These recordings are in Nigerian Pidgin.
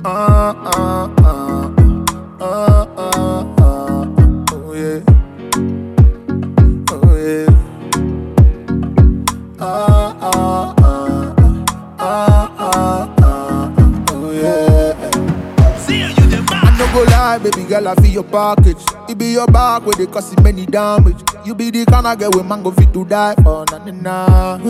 Uh, uh, uh, uh, uh, uh, oh yeah, oh yeah. Uh, uh, uh, uh, uh, uh, oh yeah. See you, you the I man. no go lie, baby girl, I feel your package. It be your back where they cause many damage. You be the kind of girl with mango fit to die for na na na.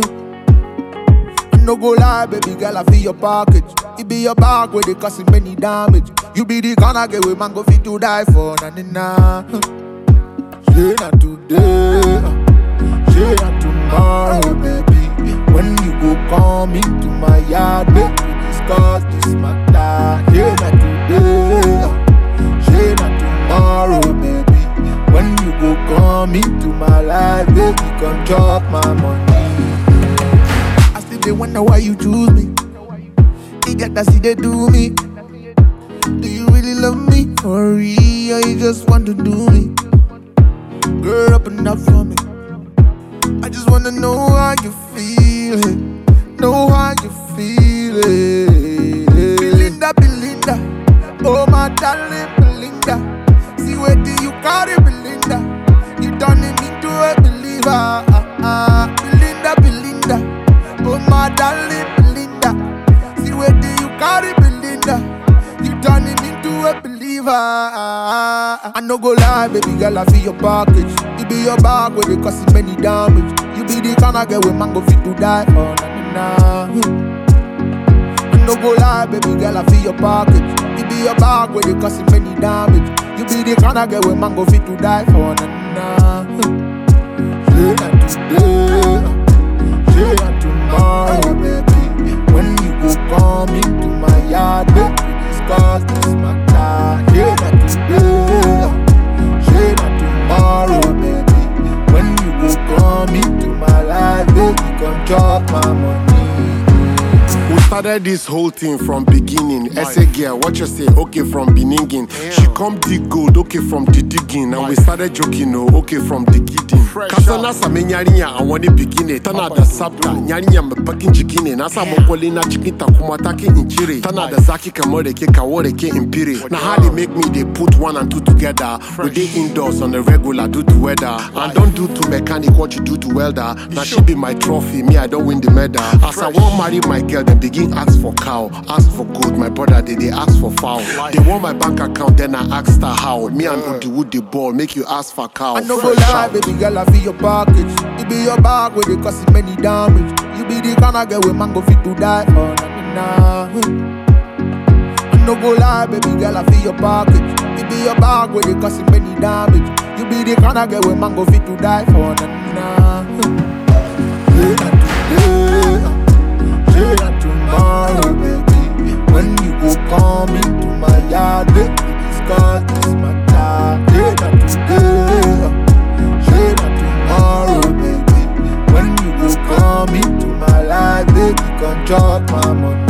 I no go lie, baby girl, I feel your package. It be your back where they cause many damage. You be the kind of girl with mango fit to die for na na na. Say not today, say not tomorrow, baby. When you go come into my yard, baby, discuss this matter. Say not today, say not tomorrow, baby. When you go come into my life, baby, come chop my money. I still they wonder why you choose me. You get that see they do me. Do you really love me for real? Or you just want to do me? Girl, open up for me. I just wanna know how you feel it. Know how you feel it. Belinda, Belinda. Oh, my darling Belinda. See where do you carry Belinda? You turning me to a believer. Ah, ah. Belinda, Belinda. Oh, my darling Belinda. See where do you carry Belinda? You turning me to a believer. I no go lie, baby girl, I feel your package. It be your back where they cause many damage. You be the kind of girl with mango fit to die. Oh, na na na. I no go lie, baby girl, I feel your package. It be your bag where they cause many damage. You be the kind of girl with mango fit to die for na na. Say not today, say not tomorrow, baby. When you go come into my yard, baby, discuss this matter. Say not today, say not tomorrow, baby. When you go come into my life, baby, come chop my money. We started this whole thing from beginning. Essay girl, what you say? Okay, from beginning. She come dig gold, okay, from the digging. And we started joking, oh, okay, from the kidding. Kasana same nyarinya, I want the beginning. Tana da sabta, nyarinya me bakin jikine. Nasa mokoli na chikin takuma take inchiri. Tana da zaki kamore ke kawore ke impiri. Na how they make me, they put one and two together. We dey indoors on the regular due to weather. And don't do to mechanic what you do to welder. Now she be my trophy, me I don't win the medal. As I want marry my girl, them begin ask for cow, ask for gold. My brother they they ask for foul. They want my bank account, then I ask her how. Me and Odiwood the ball, make you ask for cow. I no go Fresh lie, out. baby girl, I feel your package. It be your bag where they cause many damage. You be the kind of girl with mango fit to die. Oh, na, na, na. I no go lie, baby girl, I feel your package. It be your bag where they cause many damage. You be the kind of girl with mango fit to die. Oh, na, na. Say not today, say not tomorrow, baby. When you go come into my yard, baby, discuss this matter. Say not today, say not tomorrow, baby. When you go come into my life, baby, come chop my money.